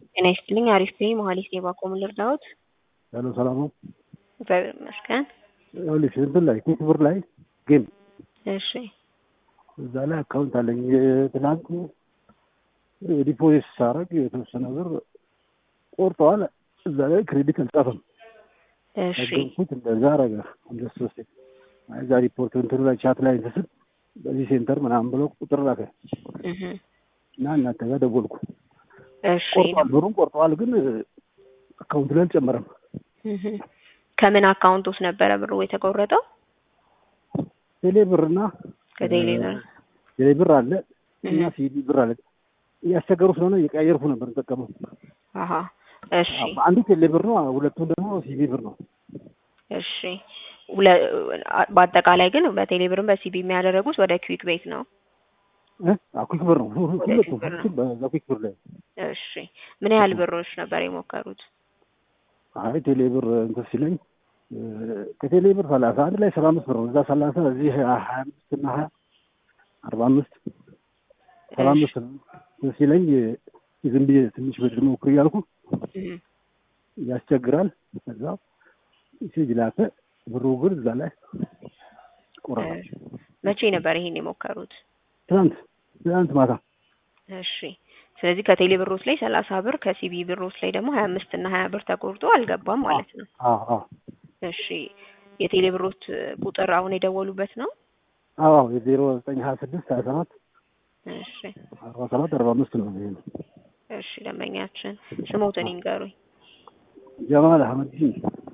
ጤና ይስጥልኝ። አሪፍ ነኝ። መሀሌት ነኝ። ባቆሙ ልርዳዎት? ሄሎ ሰላም ነው? እግዚአብሔር ይመስገን። ይኸውልሽ እንትን ላይ ኪክ ብር ላይ ጌም እሺ እዛ ላይ አካውንት አለኝ። ትናንት ዲፖዚት ሳረግ የተወሰነ ብር ቆርጠዋል። እዛ ላይ ክሬዲት አልጻፈም። እሺ ነገርኩት እንደዛ አረገ። ሁለት ሶስት እዛ ሪፖርት እንትኑ ላይ ቻት ላይ እንትን ስል በዚህ ሴንተር ምናምን ብሎ ቁጥር ላከ እህ እና እናንተ ጋር ደወልኩ። እሺ ቆርጧል፣ ብሩን ቆርጠዋል፣ ግን አካውንት ላይ አልጨመረም። እህ ከምን አካውንት ውስጥ ነበረ ብሩ የተቆረጠው? ቴሌ ብርና ከቴሌ ብር። ቴሌ ብር አለ እና ሲዲ ብር አለ። እያስቸገሩ ስለሆነ እየቀያየርኩ ነበር የምጠቀመው። አሀ እሺ አንዱ ቴሌ ብር ነው፣ ሁለቱም ደግሞ ሲዲ ብር ነው። እሺ ሁለ- በአጠቃላይ ግን በቴሌ ብርም በሲቢ የሚያደረጉት ወደ ክዊክ ቤት ነው። እ? አዎ ኩክ ብር ነው ሁለቱም ኩክ ብር ነው። ሁለቱም በዛ ኩክ ብር ላይ እሺ ምን ያህል ብሮች ነበር የሞከሩት? አይ ቴሌ ብር እንትን ሲለኝ እ፣ ከቴሌ ብር ሰላሳ አንድ ላይ ሰባ አምስት ብር ነው። እዛ ሰላሳ እዚህ ሀያ አምስት እና ሀያ አርባ አምስት ሰባ አምስት ነው እንትን ሲለኝ ዝም ብዬ ትንሽ ብድር ሞክር እያልኩ እህ ያስቸግራል። ከዛ ሜሴጅ ላከ። ብሩ ግን እዛ ላይ ቆረጠ። መቼ ነበር ይሄን የሞከሩት? ትናንት ትናንት ማታ እሺ ስለዚህ ከቴሌ ብሮት ላይ ሰላሳ ብር ከሲቢ ብሮት ላይ ደግሞ ሀያ አምስት እና ሀያ ብር ተቆርጦ አልገባም ማለት ነው። አዎ አዎ እሺ የቴሌ ብሮት ቁጥር አሁን የደወሉበት ነው? አዎ አዎ የዜሮ ዘጠኝ ሀያ ስድስት ሀያ ሰባት እሺ አርባ ሰባት አርባ አምስት ነው ይሄ ነው። እሺ ደንበኛችን ስሞትን ይንገሩኝ። ጀማል አህመድ ዲን